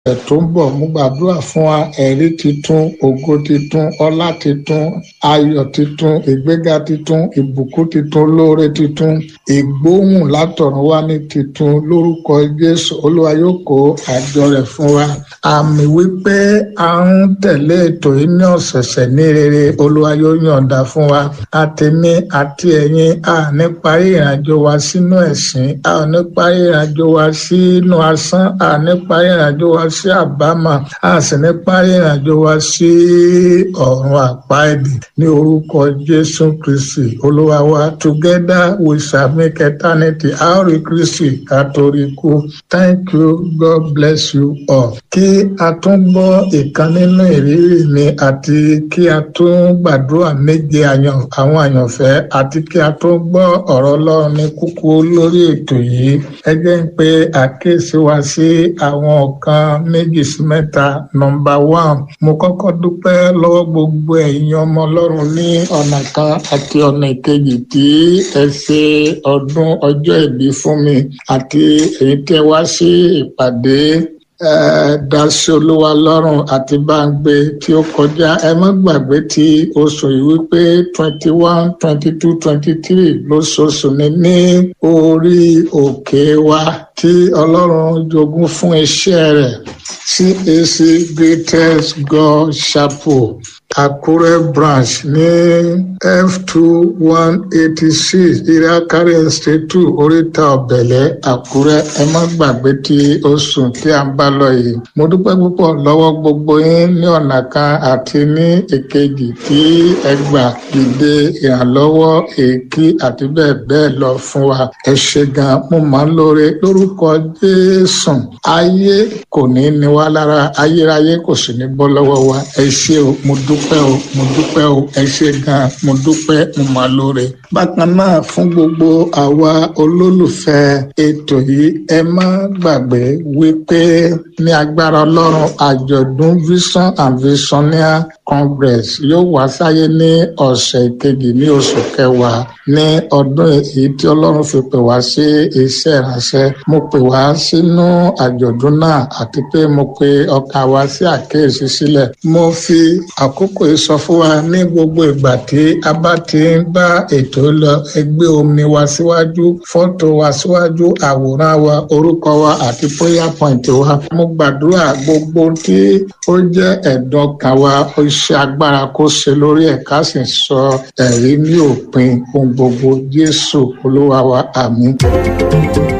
ọ̀sẹ̀ tó ń bọ̀ mo gbàdúrà fún wa ẹ̀rí titun ògo titun ọlá titun ayọ̀ titun ìgbéga titun ìbùkún titun lóore titun ìgbóhùn látọ̀run wá ní titun lórúkọ jésù olúwa yóò kó àjọ rẹ̀ fún wa àmì wípé a ń tẹ̀lé ètò yìí ní ọ̀sẹ̀sẹ̀ ní rere olúwa yóò yọ̀ǹda fún wa àtẹ̀mí àti ẹ̀yin a ní parí ìrìnàjò wa sínú ẹ̀sìn a ò ní parí ìrìnàjò wa sínú asán a ní parí ìrìnàjò wa sí àbámọ̀ a sì ní parí ìrìnàjò wa sí ọ̀run àpáẹ̀dì ní orúkọ jésù kristi olúwa wa together we shall make eternity a ó rí kristi ká torí kú thank you god bless you all kí a tún gbọ́ ìkan nínú ìrírí mi àti kí a tún gbàdúrà méje àwọn àyànfẹ́ àti kí a tún gbọ́ ọ̀rọ̀ ọlọ́run ní kúkú lórí ètò yìí ẹ jẹ́ ń pe àkíyèsí wa sí àwọn nǹkan méjì sí mẹ́ta nọmba one mo kọ́kọ́ dúpẹ́ lọ́wọ́ gbogbo ẹ̀yin ọmọ ọlọ́run ní ọ̀nà kan àti ọ̀nà ìkejì tí ẹ ṣe ọdún ọjọ́ ìbí fún mi àti èyí tẹ́ wá sí ìpàdé dasí olúwa lọ́rùn àti báńgbé tí ó kọjá ẹ má gbàgbé tí oṣù yìí wípé twenty one twenty two twenty three lóṣooṣù ni ní orí òkè wa tí ọlọ́run jogún fún iṣẹ́ rẹ̀ CAC Greatest God Chapel Àkúrẹ́ branch ní F two one eighty six Iriakari Estate two Oríta Ọ̀bẹ̀lẹ̀ Àkúrẹ́ ẹ má gbàgbé tí oṣù tí a ń bá lọ yìí. Mo dúpẹ́ púpọ̀ lọ́wọ́ gbogbo yín ní ọ̀nà kan àti ní èkejì tí ẹ gbà dìde ìrànlọ́wọ́ èkí àti bẹ́ẹ̀ bẹ́ẹ̀ lọ fún wa. Ẹ ṣe gan mo máa ń lóore lórúkọ Jésù. Ayé kò ní ní wá lára ayérayé kò sì ní bọ́ lọ́wọ́ wa. Ẹ ṣé o, mo dúpẹ́ o, mo dúpẹ́ o, ẹ ṣé gan, mo dúpẹ́, mo máa lóore. Bákan náà fún gbogbo àwa olólùfẹ́ ètò yìí, ẹ má gbàgbé wípé ní agbára Ọlọ́run àjọ̀dún Vision and Visionaire Congress yóò wá sáyé ní ọ̀sẹ̀ kejì ní oṣù kẹwàá ní ọdún èyí tí Ọlọ́run fi pè wá sí iṣẹ́ ìránṣẹ́. Mo pè wá sínú àjọ̀dún náà àti pé mo pe ọkàn wa sí àkíyèsí sílẹ̀. Mo fi àkókò yìí sọ fún wa ní gbogbo ìgbà tí a bá ti ń bá ètò lọ ẹgbẹ́ omi wa síwájú fọ́tò wa síwájú àwòrán wa orúkọ wa àti prayer point wa. Mo gbàdúrà gbogbo tí ó jẹ́ ẹ̀dùn ọkàn wa ó ṣe agbára kó ṣe lórí ẹ̀ ká sì sọ ẹ̀rí ní òpin ohun gbogbo Jésù Olúwa wa àmín.